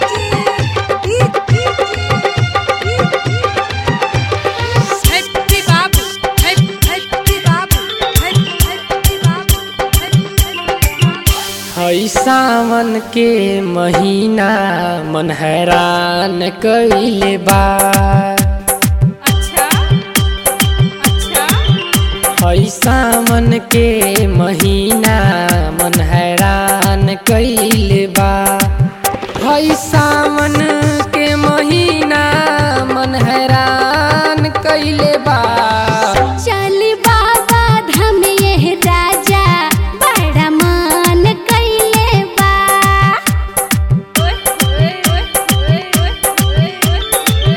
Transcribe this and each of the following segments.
Happy Babu, Happy Happy Babu, Happy Happy Babu, Happy Happy Babu. हई सावन के महीना मन हैरान कइले बा अच्छा अच्छा हई सावन के महीना मन हैरान कइले बा हई सावन के महीना मन हैरान कइले बा चल बाबा धाम यह राजा बड़ा मान कैले बा ओए ओए ओए ओए ओए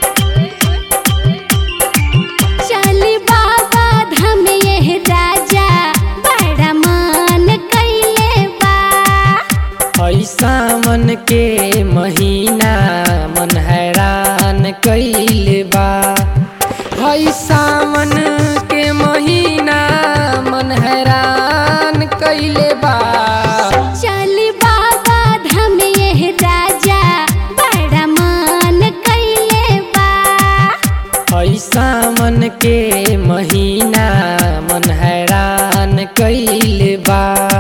चल बाबा धाम यह राजा बड़ा मान कैले बा हई सावन के महीना मन हैरान कइले बा हई सावन के महीना मन हैरान कइले बा चल बाबा धाम यह राजा बड़ा मान कैले बा हई सावन के महीना मन हैरान कइले बा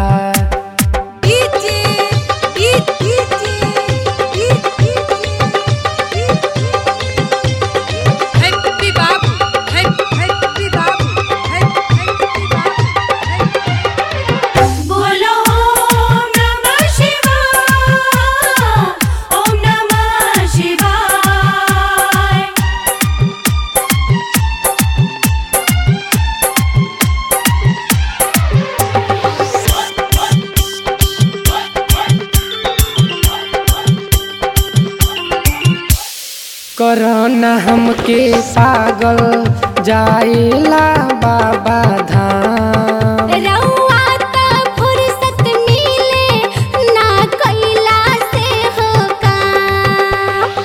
Happy Babu, Happy Happy Babu, Happy Happy Babu, Happy बोलो ओम नमः शिवाय ओम नमः शिवाय करना हमके पागल जाएला बाबा धाम रउआ त फुर्सत मिले ना कैला से हो काम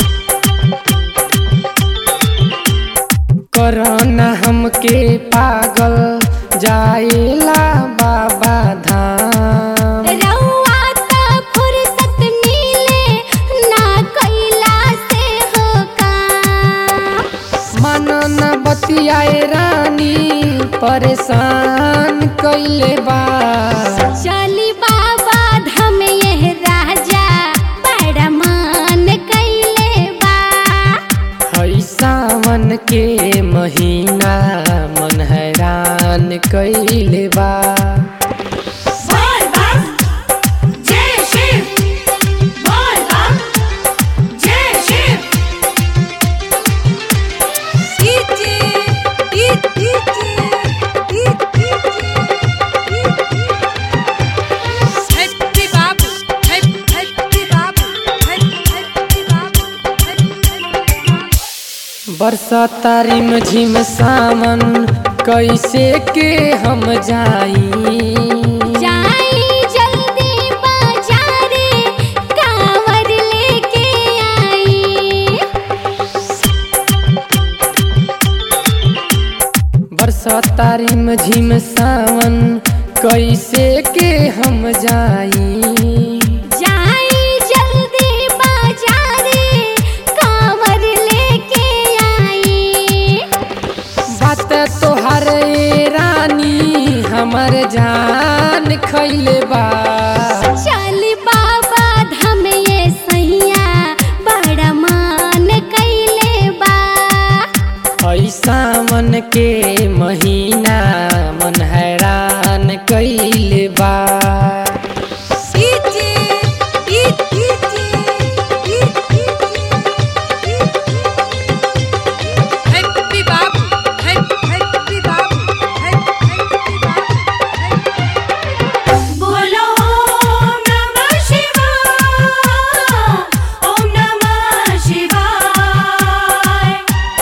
करना हमके पागल जाएला बाबा धाम रउआ त फुर्सत मिले ना कैला से हो काम मनन बतियाए रानी परेशान कैले बा चली बाबा धाम यह राजा बड़ा मान कैले बा हई सावन के महीना मन हैरान कैले बा बोल बम जय शिव बोल बम जय Shiv Happy Babu, Happy Happy Babu, Happy Happy Babu, Happy Happy Babu. बरसाता रिम झिम सावन कैसे के हम जाई जाई जल्दी बाजारे कांवर लेके आई बरसाता रिम झिम सावन कैसे के हम जाई जाई जल्दी बाजारे कांवर लेके आई बात तोहर ए रानी हमर जान खैले बा चल बाबा धाम ये सैया बड़ा मान कैले बा हई सावन के महीना मन हैरान कैले बा Happy Babu, Happy Happy Babu, Happy Happy Babu, Happy बोलो ओम नमः शिवाय ओम नमः शिवाय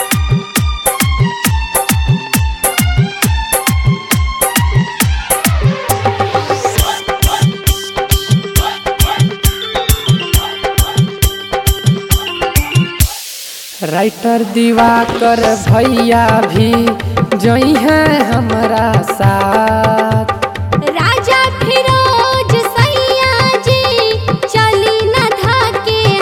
राइटर दिवाकर भैया भी जई है हमरा साथ राजा फिरोज सैया जी चली न धाके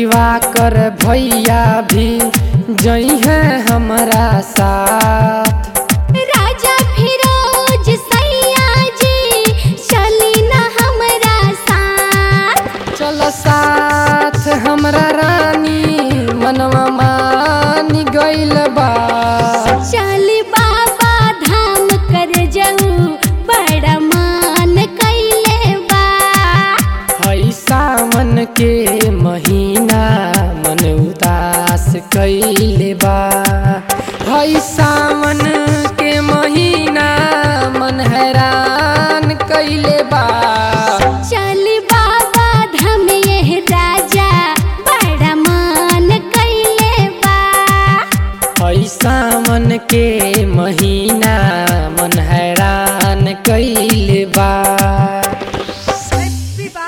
दिवाकर भैया भी जइहे हमारा साथ राजा फिरोज सैया जी चली न हमरा साथ चल साथ हमरा रानी मनवा मान गइल बा चली बाबा धाम कर जाऊ बड़ा मान कैले बा हई सावन के महीना मन उदास कैले बा हई सावन के महीना मन हैरान कैले बा चली बाबा धाम ये राजा बड़ा मान कैले बा हई सावन के महीना मन हैरान कैले